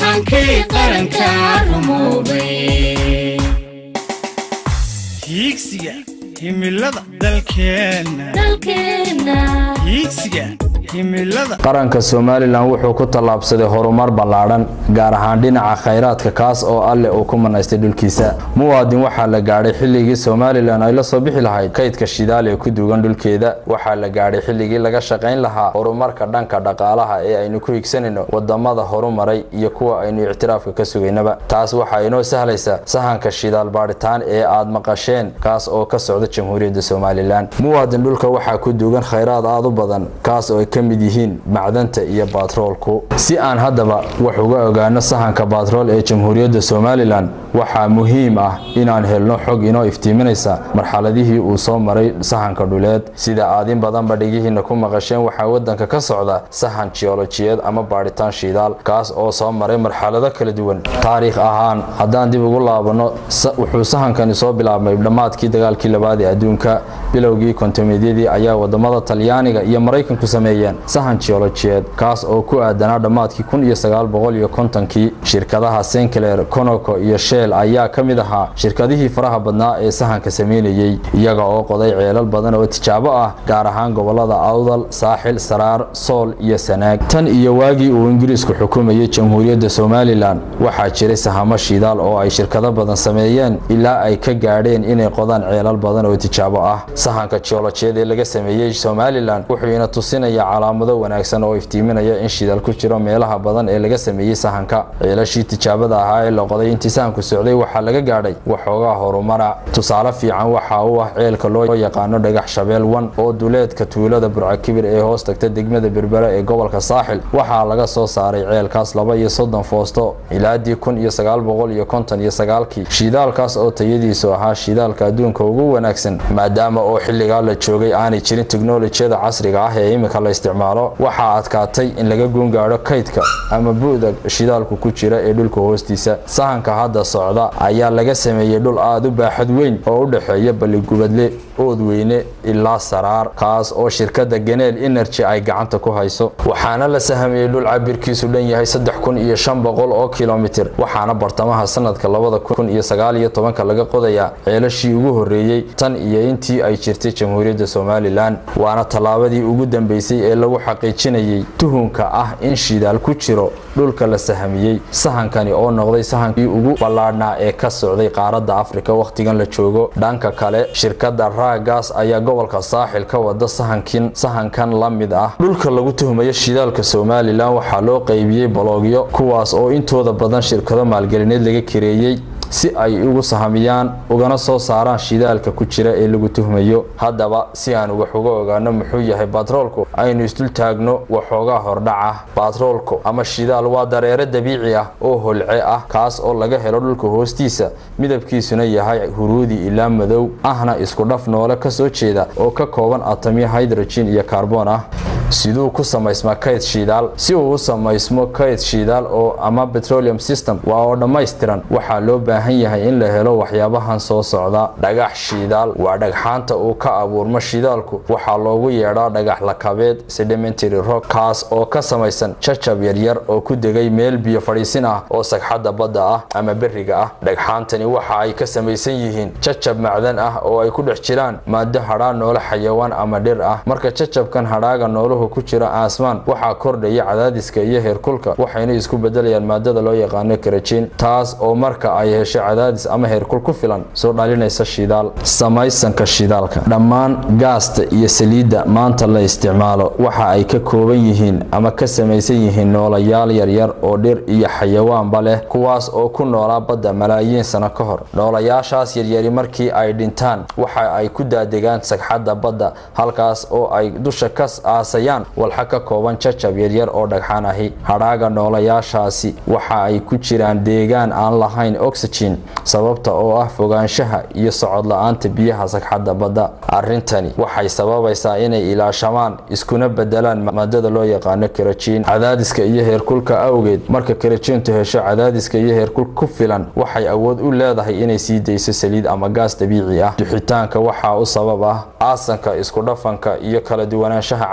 sahankii qaranka rumoobay hiigsiga himilada dalkeenna dalkeenna hiigsiga himilada qaranka somalilan wuxuu ku tallaabsaday horumar ballaadhan gaar ahaan dhinaca khayraadka kaas oo alleh uu ku manaystay dhulkiisa muwaadin waxaa la gaadhay xilligii somalilan ay la soo bixi lahayd kaydka shidaal ee ku duugan dhulkeeda waxaa la gaadhay xilligii laga shaqayn lahaa horumarka dhanka dhaqaalaha ee aynu ku higsanayno wadamada horumaray iyo kuwa aynu ictiraafka ka sugaynaba taas waxaa inoo sahlaysa sahanka shidaal baadhitaan ee aad maqasheen kaas oo ka socda jamhuuriyadda somalilan muwaadin dhulka waxaa ku duugan khayraad aad u badan kaas oo ay ka mid yihiin macdanta iyo baatroolku si aan haddaba wax uga ogaano sahanka baatrool ee jamhuuriyadda somalilan waxaa muhiim ah inaan helno xog inoo iftiiminaysa marxaladihii uu soo maray sahanka dhuleed sida aad in badanba dhigihiina ku maqasheen waxaa wadanka ka socda sahan jiolojiyeed ama baadhitaan shidaal kaas oo soo maray marxalado kala duwan taariikh ahaan haddaan dib ugu laabano wuxuu sahankani soo bilaabmay dhammaadkii dagaalkii labaad ee adduunka bilowgii kontomeedyadii ayaa wadamada talyaaniga iyo maraykanku sameeyeen sahan jiolojiyeed kaas oo ku aadanaa dhammaadkii kun iyo sagaal boqol iyo kontonkii shirkadaha senclair conoco iyo shell ayaa ka mid ahaa shirkadihii faraha badnaa ee sahanka sameynayey iyaga oo qoday ceelal badan oo tijaabo ah gaar ahaan gobolada awdal saaxil saraar sool iyo sanaag tan iyo waagii uu ingiriisku xukumayay jamhuuriyadda somalilan waxaa jiray sahamo shidaal oo ay shirkado badan sameeyeen ilaa ay ka gaadheen inay qodaan ceelal badan oo tijaabo ah sahanka jiolojiyeed ee laga sameeyey somalilan wuxuu ina tusinayaa calaamado wanaagsan oo iftiiminaya in shidaal ku jiro meelaha badan ee laga sameeyey sahanka ceelashii tijaabada ahaa ee la qoday intii sahanku socday waxaa laga gaadhay waxoogaa horumara tusaale fiican waxa uu ah ceelka loo yaqaano dhagax shabeel wan oo duleedka tuulada burcakibir ee hoos tagta degmada berbera ee gobolka saaxil waxaa laga soo saaray ceelkaas laba iyo soddon foosto ilaadii kun iyo sagaal boqol iyo konton iyo sagaalkii shidaalkaas oo tayadiisu ahaa shidaalka adduunka ugu wanaagsan maadaama oo xilligaa la joogay aanay jirin teknolojiyada casriga ah ee imika la isticmaalo waxaa adkaatay in laga guungaadho kaydka ama bu'da shidaalku ku jira ee dhulka hoostiisa sahanka hadda socda ayaa laga sameeyey dhul aada u baaxad weyn oo u dhexeeya balligubadle oodweyne ilaa saraar kaas oo shirkadda ganeel energy ay gacanta ku hayso waxaana la sahamiyey dhul cabirkiisu dhan yahay saddex kun iyo shan boqol oo kilomitir waxaana bartamaha sanadka labada kun iyo sagaal iyo tobanka laga qodayaa ceelashii ugu horreeyey tan iyo intii ay jirtay jamhuuriyadda somalilan waana tallaabadii ugu dambeysay ee lagu xaqiijinayay tuhunka ah in shidaal ku jiro dhulka la sahamiyey sahankani oo noqday sahankii ugu ballaadhnaa ee ka socday qaaradda afrika wakhtigan la joogo dhanka kale shirkadda raagaas ayaa gobolka saaxil ka wada sahankin sahankan la mid ah dhulka lagu tuhmayo shidaalka somalilan waxaa loo qaybiyey baloogyo kuwaas oo intooda badan shirkado maalgelineed laga kareeyey si ay ugu sahamiyaan ugana soo saaraan shidaalka ku jira ee lagu tuhmayo haddaba si aan wax uga ogaano muxuu yahay batroolku aynu isdul taagno waxoogaa hordhaca batroolku ama shidaal waa dareere dabiici ah oo holce ah kaas oo laga helo dhulka hoostiisa midabkiisuna yahay huruudi ilaa madow ahna isku dhaf noole ka soo jeeda oo ka kooban atamyo hydrogen iyo kaarboon ah siduu ku samaysmaa kayd shidaal si uu u samaysmo kayd shidaal oo ama petroleum system waa oo dhammaystiran waxaa loo baahan yahay in la helo waxyaabahan soo socda dhagax shidaal waa dhagxaanta uu ka abuurmo shidaalku waxaa loogu yeedhaa dhagax lakabeed sedimentary rock kaas oo ka samaysan jajab yaryar oo ku degay meel biyo fadhiisin ah oo sagxadda badda ah ama beriga ah dhagxaantani waxa ay ka samaysan yihiin jajab macdan ah oo ay ku dhex jiraan maado hadhaa noole xayawaan ama dhir ah marka jajabkan hadhaaga nooluhu ku jira aasmaan waxaa kordhaya cadaadiska iyo heerkulka waxayna isku bedelayaan maadada loo yaqaano karajin taas oo marka ay hesho cadaadis ama heerkul ku filan soo dhalinaysa shidaal samaysanka shidaalka dhammaan gaasta iyo saliidda maanta la isticmaalo waxa ay ka kooban yihiin ama ka samaysan yihiin noolayaal yaryar oo dhir iyo xayawaanba leh kuwaas oo ku noolaa badda malaayiin sano ka hor noolayaashaas yaryari markii ay dhintaan waxa ay ku daadegaan sagxadda badda halkaas oo ay dusha ka aasayaan walxa ka kooban jajab yaryar oo dhagxaan ahi hadhaaga noolayaashaasi waxa ay ku jiraan deegaan aan lahayn oxygen sababta oo ah fogaanshaha iyo socod la-aanta biyaha sagxadda badda arrintani waxay sababaysaa inay ilaashamaan iskuna bedelaan maadada loo yaqaano karajin cadaadiska iyo heerkulka awgeed marka karajintu hesho cadaadiska iyo heerkul ku filan waxay awood u leedahay inay sii dayso saliid ama gaas dabiici ah duxitaanka waxaa u sabab ah aasanka isku dhafanka iyo kala duwanaanshaha cadaadiska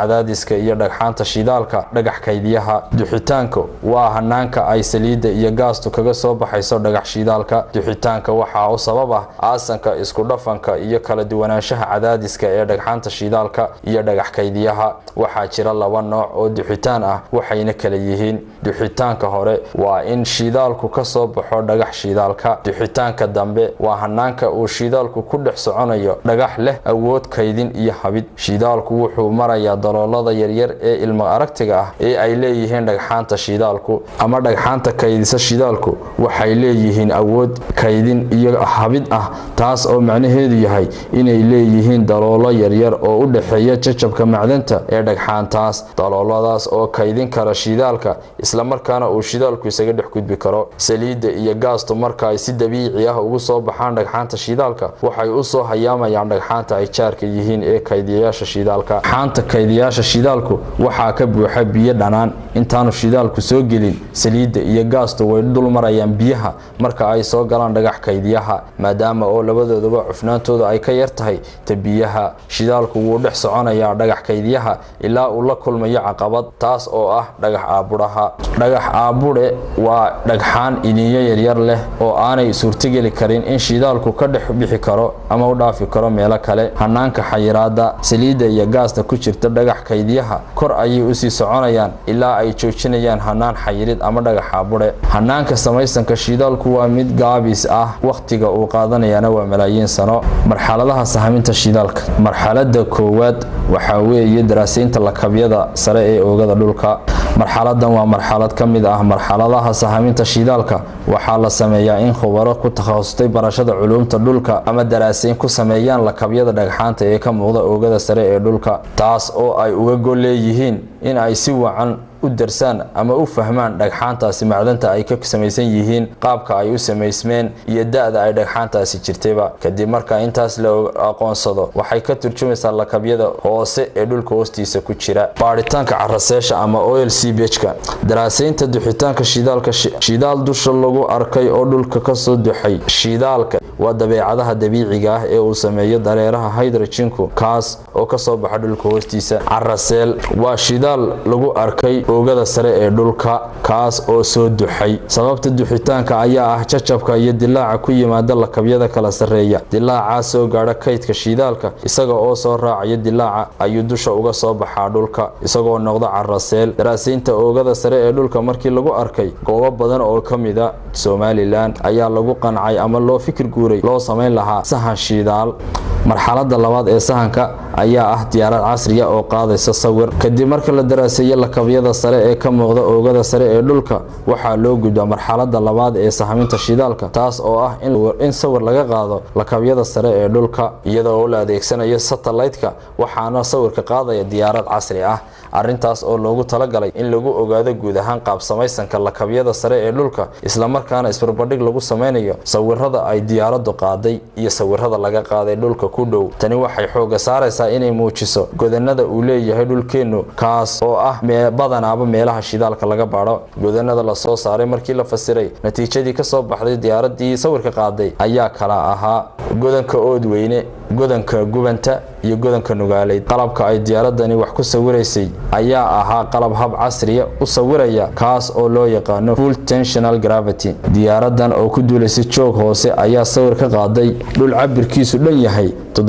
cadaadiska iyo dhagxaanta shidaalka dhagax kaydiyaha duxitaanka waa hanaanka ay saliidda iyo gaastu kaga soo baxayso dhagax shidaalka duxitaanka waxaa u sabab ah aasanka isku dhafanka iyo kala duwanaanshaha cadaadiska ee dhagxaanta shidaalka iyo dhagax kaydiyaha waxaa jira laba nooc oo duxitaan ah waxayna kala yihiin duxitaanka hore waa in shidaalku ka soo baxo dhagax shidaalka duxitaanka dambe waa hanaanka uu shidaalku ku dhex soconayo dhagax leh awood kaydin iyo habid shidaalku wuxuu marayaa daloolada yaryar ee ilmo aragtiga ah ee ay leeyihiin dhagxaanta shidaalku ama dhagxaanta kaydisa shidaalku waxay leeyihiin awood kaydin iyo habid ah taas oo macnaheedu yahay inay leeyihiin daloolo yaryar oo u dhexeeya jajabka macdanta ee dhagxaantaas dalooladaas oo kaydin kara shidaalka islamarkaana uu shidaalku isaga dhex gudbi karo saliidda iyo gaastu marka ay si dabiici ah ugu soo baxaan dhagxaanta shidaalka waxay u soo hayaamayaan dhagxaanta ay jaarka yihiin ee kaydiyayaasha shidaalka dhagxaanta kaydiyayaasha shidaalku waxaa ka buuxa biyo dhanaan intaanu shidaalku soo gelin saliidda iyo gaastu way dul marayaan biyaha marka ay soo galaan dhagax kaydiyaha maadaama oo labadooduba cufnaantooda ay ka yar tahay ta biyaha shidaalku wuu dhex soconayaa dhagax kaydiyaha ilaa uu la kulmayo caqabad taas oo ah dhagax aabudhaha dhagax aabudhe waa dhagxaan iniinyo yaryar leh oo aanay suurtogeli karin in shidaalku ka dhex bixi karo ama u dhaafi karo meelo kale hanaanka xayiraada saliidda iyo gaasta ku jirta dhagax kaydiyaha kor ayay usii soconayaan ilaa ay joojinayaan hanaan xayirid ama dhagax aabudhe hanaanka samaysanka shidaalku waa mid gaabis ah wakhtiga uu qaadanayana waa malaayiin sano marxaladaha sahaminta shidaalka marxalada koowaad waxaa weeye daraasaynta lakabyada sare ee oogada dhulka marxaladan waa marxalad ka mid ah marxaladaha sahaminta shidaalka waxaa la sameeyaa in khubaro ku takhasustay barashada culuumta dhulka ama daraasayn ku sameeyaan lakabyada dhagxaanta ee ka muuqda oogada sare ee dhulka taas oo ay uga gol leeyihiin in ay si wacan u darsaan ama u fahmaan dhagxaantaasi macdanta ay ka samaysan yihiin qaabka ay u samaysmeen iyo da-da ay dhagxaantaasi jirtayba kadib marka intaas la aqoonsado waxay ka turjumaysaa lakabyada hoose ee dhulka hoostiisa ku jira baaritaanka caraseesha ama oil cbhka daraasaynta duxitaanka shidaalka shidaal dusha lagu arkay oo dhulka kasoo duxay shidaalka waa dabeecadaha dabiiciga ah ee uu sameeyo dareeraha hydroginku kaas oo kasoo baxa dhulka hoostiisa caraseel waa shidaal lagu arkay oogada sare ee dhulka kaas oo soo duxay sababta duxitaanka ayaa ah jajabka iyo dilaaca ku yimaada lakabyada kala sarreeya dilaacaa soo gaadha kaydka shidaalka isaga oo soo raacaya dilaaca ayuu dusha uga soo baxaa dhulka isagoo noqda caraseel daraasaynta oogada sare ee dhulka markii lagu arkay goobo badan oo ka mida somalilan ayaa lagu qancay ama loo fikir guuray loo samayn lahaa sahan shidaal marxalada labaad ee sahanka ayaa ah diyaarad casriya oo qaadaysa sawir kadib marka la daraaseeyo lakabyada sare ee ka muuqda oogada sare ee dhulka waxaa loo gudbaa marxalada labaad ee sahaminta shidaalka taas oo ah in sawir laga qaado lakabyada sare ee dhulka iyadoo la adeegsanayo satellaytka waxaana sawirka qaadaya diyaarad casri ah arintaas oo loogu talagalay in lagu ogaado guud ahaan qaab samaysanka lakabyada sare ee dhulka islamarkaana isbarbardhig lagu samaynayo sawirada ay diyaaradu qaaday iyo sawirada laga qaaday dhulka ku dhow tani waxay xooga saaraysaa inay muujiso godanada uu leeyahay dhulkeennu kaas oo ah badanaaba meelaha shidaalka laga baadho godanada lasoo saaray markii la fasiray natiijadii kasoo baxday diyaaradii sawirka qaaday ayaa kala ahaa godanka oodweyne godanka gubanta iyo godanka nugaaleyd qalabka ay diyaaradani wax ku sawiraysay ayaa ahaa qalab hab casriya u sawiraya kaas oo loo yaqaano full tensional gravity diyaaradan oo ku duulaysay joog hoose ayaa sawir ka qaaday dhul cabirkiisu dhan yahay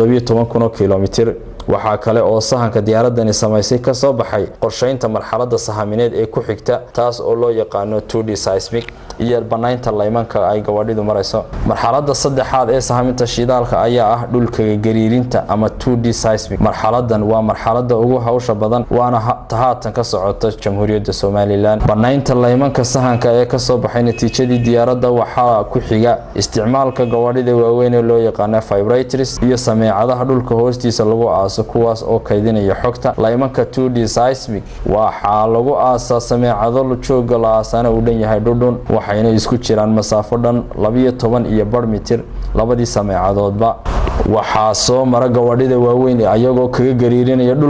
kilomitir waxaa kale oo sahanka diyaaradani samaysay ka soo baxay qorshaynta marxalada sahamineed ee ku xigta taas oo loo yaqaano 2d seismic iyo banaynta laymanka ay gabadhidu marayso marxalada saddexaad ee sahaminta shidaalka ayaa ah dhulka gariirinta ama 2d seismic marxaladan waa marxalada ugu hawsha badan waana haatan ka socota jamhuuriyadda somalilan banaynta laymanka sahanka ee kasoo baxay natiijadii diyaaradda waxaa ku xiga isticmaalka gabadhida waaweyn ee loo yaqaano fibratris iyo sameecadaha dhulka hoostiisa lagu aaso kuwaas oo kaydinaya xogta laymanka 2d seismic waxaa lagu aasaa sameecado jooga la aasaana uu dhan yahay dhudhun waxayna isku jiraan masaafo dhan labiyo toban iyo bar mitir labadii sameecadoodba waxaa soo mara gabadhida waaweyn ayagoo kaga gariirinaya dhulka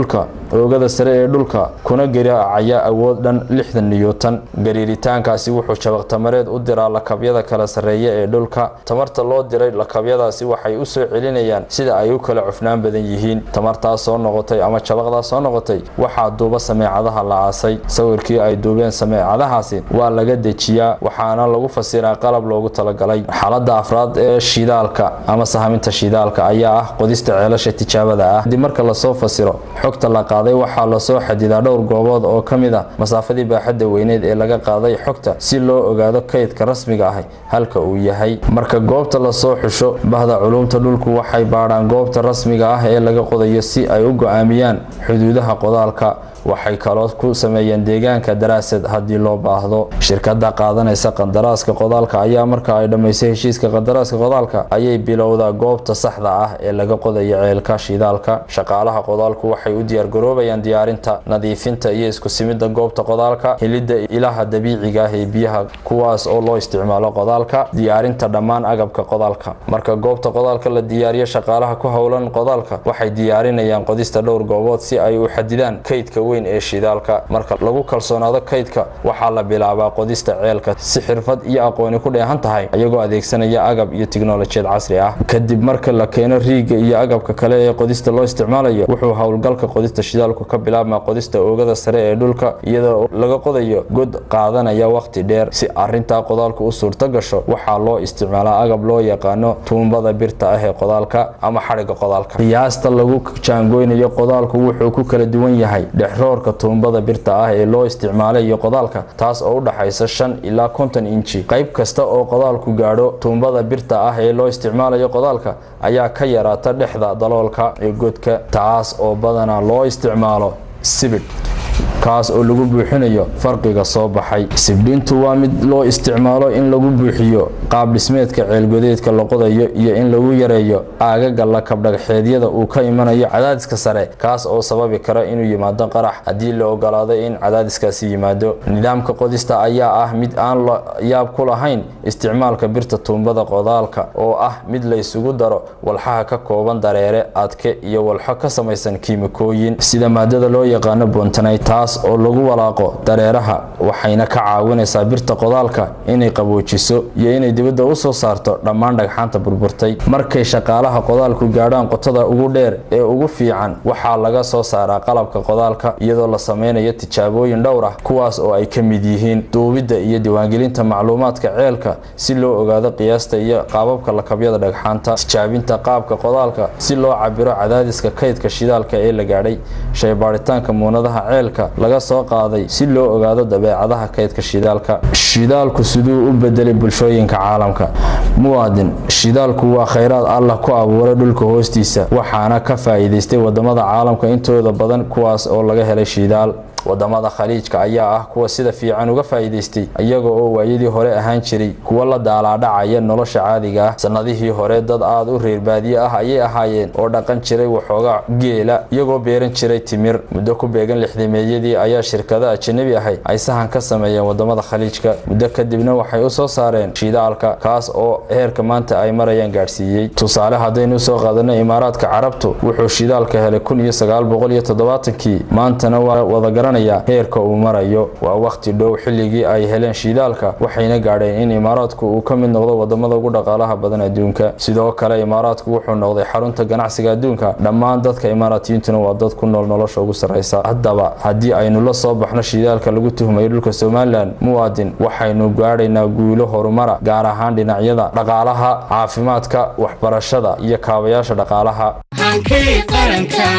oogada sare ee dhulka kuna garaacaya awood dhan lixdan niyuutan gariiritaankaasi wuxuu jabaqtamareed u diraa lakabyada kala sarreeya ee dhulka tamarta loo diray lakabyadaasi waxay u soo celinayaan sida ay u kala cufnaan badan yihiin tamartaas soo noqotay ama jabaqdaas soo noqotay waxaa duuba sameecadaha la aasay sawirkii ay duubeen sameecadahaasi waa laga dejiyaa waxaana lagu fasiraa qalab loogu talagalay xaalada afraad ee shidaalka ama sahaminta shidaalka ayaa ah qodista ceelasha tijaabada ah haddii marka lasoo fasiro xogta la qaaday waxaa lasoo xadidaa dhowr goobood oo ka mid ah masaafadii baaxadda weyneed ee laga qaaday xogta si loo ogaado kaydka rasmiga ah halka uu yahay marka goobta lasoo xusho bahda culuumta dhulku waxay baadhaan goobta rasmiga ah ee laga qodayo si ay u go-aamiyaan xuduudaha qodaalka waxay kaloo ku sameeyeen deegaanka daraasad haddii loo baahdo shirkada qaadanaysa qandaraaska qodaalka ayaa marka ay dhammaysay heshiiska qandaraaska qodaalka ayay bilowdaa goobta saxda ah ee laga qodayo ceelka shidaalka shaqaalaha qodaalku waxay u diyaargaroobayaan diyaarinta nadiifinta iyo isku simidda goobta qodaalka helidda ilaha dabiiciga ah ee biyaha kuwaas oo loo isticmaalo qodaalka diyaarinta dhammaan agabka qodaalka marka goobta qodaalka la diyaariyo shaqaalaha ku howlan qodaalka waxay diyaarinayaan qodista dhowr goobood si ay u xadidaan kaydka weyn ee shidaalka marka lagu kalsoonaado kaydka waxaa la bilaabaa qodista ceelka si xirfad iyo aqooni ku dheehan tahay iyagoo adeegsanaya agab iyo tiknolojiyad casri ah kadib marka la keeno riiga iyo agabka kale ee qodista loo isticmaalayo wuxuu howlgalka qodista shidaalku ka bilaabmaa qodista oogada sare ee dhulka iyadoo laga qodayo god qaadanaya waqti dheer si arintaa qodaalku u suurto gasho waxaa loo isticmaalaa agab loo yaqaano tuumbada birta ah ee qodaalka ama xadhiga qodaalka qiyaasta lagu jaangoynayo qodaalku wuxuu ku kala duwan yahay dhexroorka tuumbada birta ah ee loo isticmaalayo qodaalka taas oo u dhaxaysa shan ilaa konton inji qayb kasta oo qodaalku gaadho tuumbada birta ah ee loo isticmaalayo qodaalka ayaa ka yaraata dhexda daloolka ee godka taas oo badanaa loo isticmaalo sibidh kaas oo lagu buuxinayo farqiga soo baxay sibdhintu waa mid loo isticmaalo in lagu buuxiyo qaab dhismeedka ceelgodeedka la qodayo iyo in lagu yareeyo aagaga lakabdhagxeedyada uu ka imanayo cadaadiska sare kaas oo sababi kara inuu yimaado qarax haddii la ogolaado in cadaadiskaasi yimaado nidaamka qodista ayaa ah mid aan la yaab ku lahayn isticmaalka birta tuumbada qodaalka oo ah mid laysugu daro walxaha ka kooban dareere adke iyo walxo ka samaysan kiimikooyin sida maadada loo yaqaano bontanite taas oo lagu walaaqo dareeraha waxayna ka caawinaysaa birta qodaalka inay qaboojiso iyo inay dibadda u soo saarto dhammaan dhagxaanta burburtay markay shaqaalaha qodaalku gaadhaan qotada ugu dheer ee ugu fiican waxaa laga soo saaraa qalabka qodaalka iyadoo la sameynayo tijaabooyin dhowr ah kuwaas oo ay ka mid yihiin duubidda iyo diiwaangelinta macluumaadka ceelka si loo ogaado qiyaasta iyo qaababka lakabyada dhagxaanta tijaabinta qaabka qodaalka si loo cabiro cadaadiska kaydka shidaalka ee la gaadhay shaybaaritaanka muunadaha ceelka laga soo qaaday si loo ogaado dabeecadaha kaydka shidaalka shidaalku siduu u bedelay bulshooyinka caalamka muwaadin shidaalku waa khayraad allah ku abuuray dhulka hoostiisa waxaana ka faa'iidaystay wadamada caalamka intooda badan kuwaas oo laga helay shidaal wadamada khaliijka ayaa ah kuwa sida fiican uga faa'iidaystay iyaga oo waayadii hore ahaan jiray kuwa la daalaadhacaya nolosha caadiga ah sannadihii hore dad aad u reer baadiye ah ayay ahaayeen oo dhaqan jiray waxoogaa geela iyagoo beeran jiray timir muddo ku beegan lixdameeyadii ayaa shirkada ajanabi ahay ay sahan ka sameeyeen wadamada khaliijka muddo kadibna waxay u soo saareen shidaalka kaas oo heerka maanta ay marayaan gaadhsiiyey tusaale haddaynu usoo qaadano imaaraadka carabtu wuxuu shidaalka helay kun iyo sagaal boqol iyo toddobaatankii maantana waa wadagaran heerka uu marayo waa wakhti dhow xilligii ay heleen shidaalka waxayna gaadheen in imaaraadku uu ka mid noqdo wadamada ugu dhaqaalaha badan adduunka sidoo kale imaaraadku wuxuu noqday xarunta ganacsiga adduunka dhammaan dadka imaaraatiyiintuna waa dad ku nool nolosha ugu sarraysa haddaba haddii aynu la soo baxno shidaalka lagu tuhmayo dhulka somalilan muwaadin waxaynu gaadhaynaa guulo horumara gaar ahaan dhinacyada dhaqaalaha caafimaadka waxbarashada iyo kaabayaasha dhaqaalaha hankii qaranka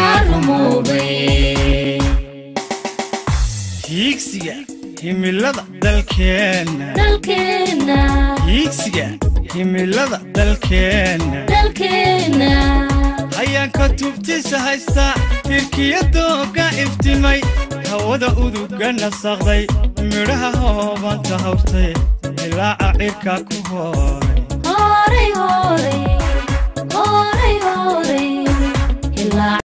rumoobay hiigsiga himilada dalkeenna dalkeenna hiigsiga himilada dalkeenna dalkeenna hayaanka tubtiisa haysta tirkiyadooga iftimay hawada uduga nasaqday midhaha hoobanta hawrtay ilaaca cirka ku hooray horay horay horay horay ilaa